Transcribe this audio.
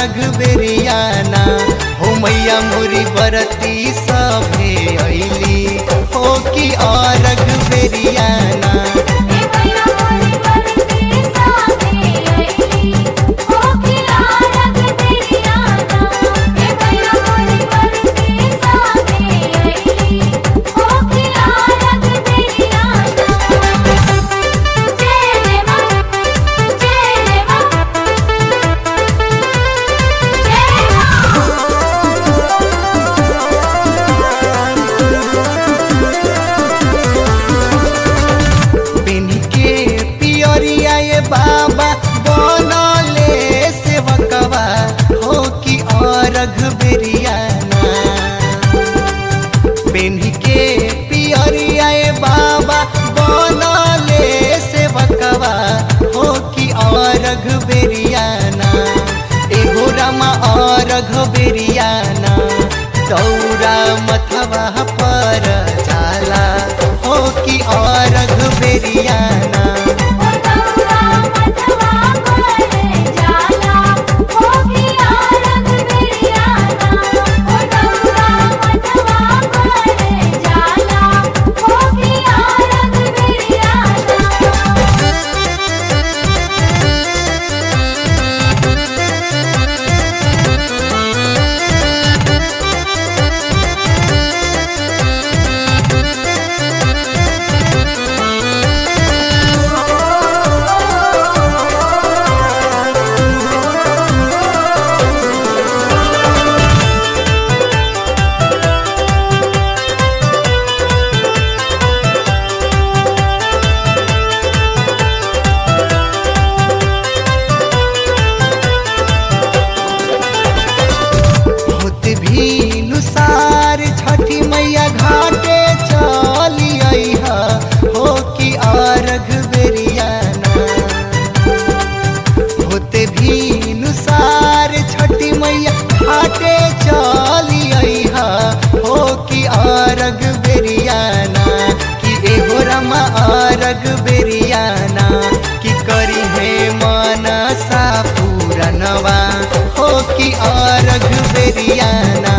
अरघ बेरियाना हो मैया मोरी बरती सभे अइली हो कि अरघ बेरियाना हे मैया मोरी बरती साथे आईली हो खिला रग तेरियाना हे मैया मोरी बरती साथे आईली हो खिला रग तेरियाना जय मां जय मां जय मां पिन के पियरिया ये बाबा बनले सेवकवा हो कि अरघ बेरियाना पिन के पियरिया ये बाबा बनले सेवकवा हो कि अरघ बेरियाना एगो रमा अरघ बेरियाना दौरा मथवा पर जाला हो कि अरघ बेरियाना ओ दौरा मथवा पर जाला हो खिला रग तेरियाना ओ दौरा मथवा पर जाला हो खिला रग तेरियाना होत भी नुसार छठी मैया घाटे चली अइहा हो कि अरघ बेरियाना होत भी नुसार छठी मैया घाटे चली अइहा हो कि अरघ बेरियाना कि एहो रमा अरघ बेरियाना कि करी है मनसा पूरनवा हो कि अरघ बेरियाना